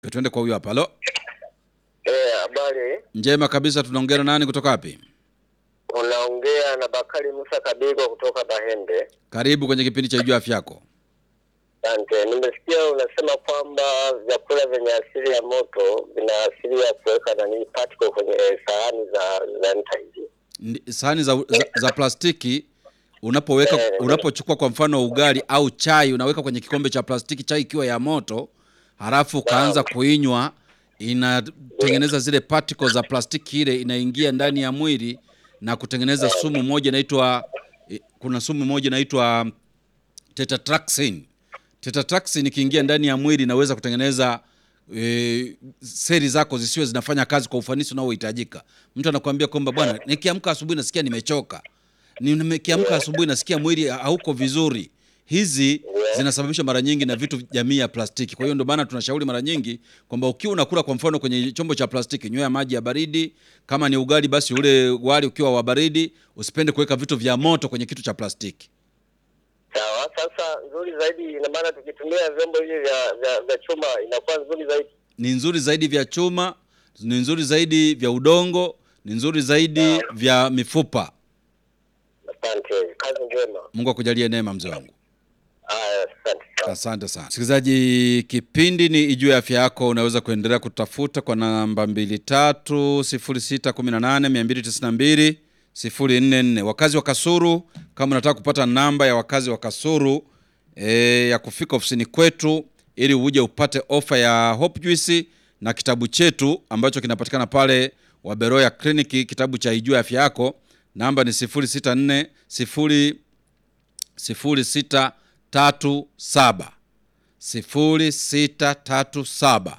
Twende kwa huyo hapa. Halo, Eh, habari. njema kabisa. Tunaongea na nani kutoka wapi? Unaongea na Bakari Musa Kabigo kutoka Bahende. Karibu kwenye kipindi cha Ijua Afya Yako. Asante. Nimesikia unasema kwamba vyakula vyenye asili ya moto vina asili ya kuweka nani particle kwenye sahani za za nta hizi. Ndi- Sahani za, za, za plastiki unapoweka Eh. unapochukua kwa mfano ugali au chai unaweka kwenye kikombe cha plastiki, chai ikiwa ya moto, halafu ukaanza kuinywa, inatengeneza zile particles za plastiki, ile inaingia ndani ya mwili na kutengeneza sumu moja inaitwa eh, kuna sumu moja inaitwa tetratraxin. Tetratraxin ikiingia ndani ya mwili inaweza kutengeneza e, seli zako zisiwe zinafanya kazi kwa ufanisi unaohitajika. Mtu anakuambia kwamba bwana, nikiamka asubuhi nasikia nimechoka, Ni- nikiamka asubuhi nasikia mwili hauko vizuri. Hizi zinasababishwa mara nyingi na vitu jamii ya plastiki. Kwa hiyo ndio maana tunashauri mara nyingi kwamba ukiwa unakula kwa mfano kwenye chombo cha plastiki, nywea maji ya baridi. Kama ni ugali, basi ule wali ukiwa wa baridi. Usipende kuweka vitu vya moto kwenye kitu cha plastiki. Sawa. Sasa nzuri zaidi ina maana tukitumia vyombo hivi vya, vya, vya chuma inakuwa nzuri zaidi. ni nzuri zaidi vya chuma, ni nzuri zaidi vya udongo, ni nzuri zaidi vya mifupa. Asante. Kazi njema. Mungu akujalie neema, mzee wangu. Haya, asante sana. Asante sana msikilizaji, kipindi ni Ijue Afya Yako. Unaweza kuendelea kutafuta kwa namba mbili tatu sifuri sita kumi na nane mia mbili tisini na mbili sifuri nne nne. Wakazi wa Kasuru, kama unataka kupata namba ya wakazi wa Kasuru e, ya kufika ofisini kwetu ili uje upate ofa ya Hope Juice na kitabu chetu ambacho kinapatikana pale Waberoya Kliniki, kitabu cha Ijue Afya Yako, namba ni sifuri sita nne sifuri sifuri sita tatu saba sifuri sita tatu saba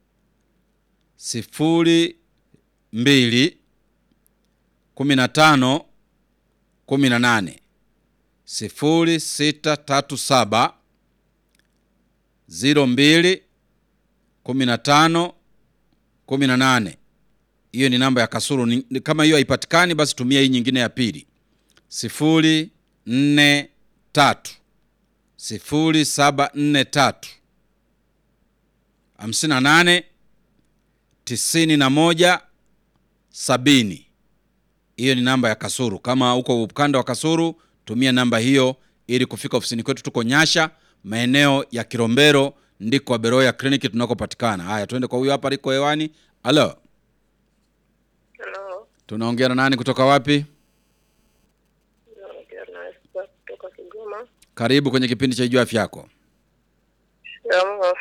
sifuri mbili kumi na tano kumi na nane sifuri sita tatu saba ziro mbili kumi na tano kumi na nane hiyo ni namba ya Kasuru. Ni- ni- Kama hiyo haipatikani, basi tumia hii nyingine ya pili sifuri nne tatu sifuri saba nne tatu hamsini na nane tisini na moja sabini. Hiyo ni namba ya Kasuru. Kama uko ukanda wa Kasuru, tumia namba hiyo ili kufika ofisini kwetu. Tuko Nyasha, maeneo ya Kilombero, ndiko Beroya kliniki tunakopatikana. Haya, tuende kwa huyo hapa, liko hewani. Halo, Halo, tunaongea na nani kutoka wapi? naongea na Esther kutoka Kigoma. Karibu kwenye kipindi cha Ijua Afya Yako. Jambo,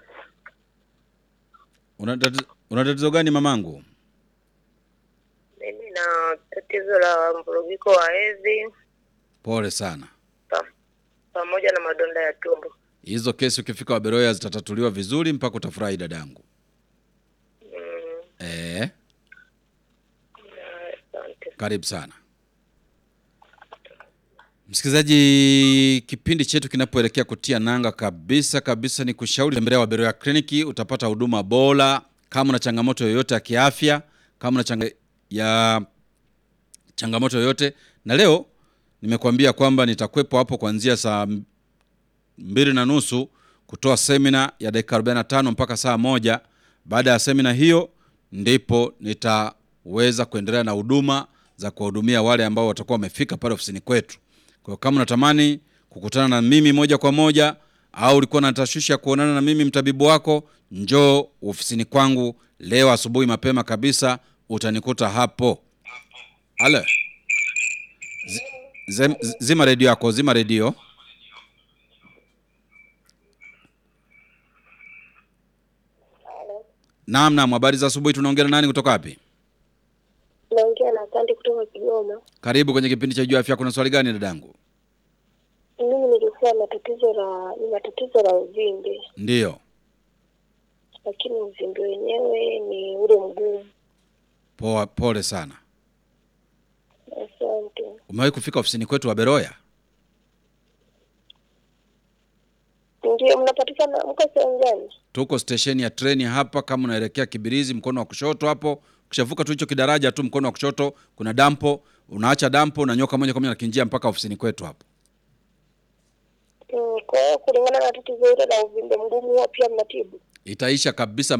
Una tatizo- una tatizo gani mamangu? mimi na tatizo la mvurugiko wa hedhi Pole sana. pa- pamoja na madonda ya tumbo. Hizo kesi ukifika Waberoya zitatatuliwa vizuri mpaka utafurahi dadangu. Mm, Eh, na- Asante. karibu sana msikilizaji. Kipindi chetu kinapoelekea kutia nanga kabisa kabisa, ni kushauri tembelea Waberoya kliniki, utapata huduma bora. Kama una changamoto yoyote ya kiafya, kama una changa ya changamoto yoyote, na leo nimekuambia kwamba nitakuwepo hapo kuanzia saa mbili na nusu kutoa semina ya dakika 45 mpaka saa moja. Baada ya semina hiyo, ndipo nitaweza kuendelea na huduma za kuwahudumia wale ambao watakuwa wamefika pale ofisini kwetu. Kwa hiyo kama unatamani kukutana na mimi moja kwa moja au ulikuwa na tashwishi ya kuonana na mimi mtabibu wako, njoo ofisini kwangu leo asubuhi mapema kabisa, utanikuta hapo. Ale, Zi- zem- zima redio yako, zima redio. Naam, naam, habari za asubuhi. Tunaongea na nani kutoka wapi? Naongea na Sandi kutoka Kigoma. Karibu kwenye kipindi cha Jua Afya. Kuna swali gani dadangu? Mimi nilikuwa na tatizo la nina tatizo la uvimbe, Ndiyo, lakini uvimbe wenyewe ni ule mgumu. poa, pole sana. Asante. Umewahi kufika ofisini kwetu wa Beroya? Ndio, mnapatikana mko sehemu gani? Tuko stesheni ya treni hapa, kama unaelekea Kibirizi, mkono wa kushoto hapo. Ukishavuka tu hicho kidaraja tu, mkono wa kushoto kuna dampo, unaacha dampo, unanyoka moja kwa moja na kinjia mpaka ofisini kwetu hapo. Mm, Kwa hiyo kulingana na tatizo hilo la uvimbe mgumu huwa pia mnatibu? Itaisha kabisa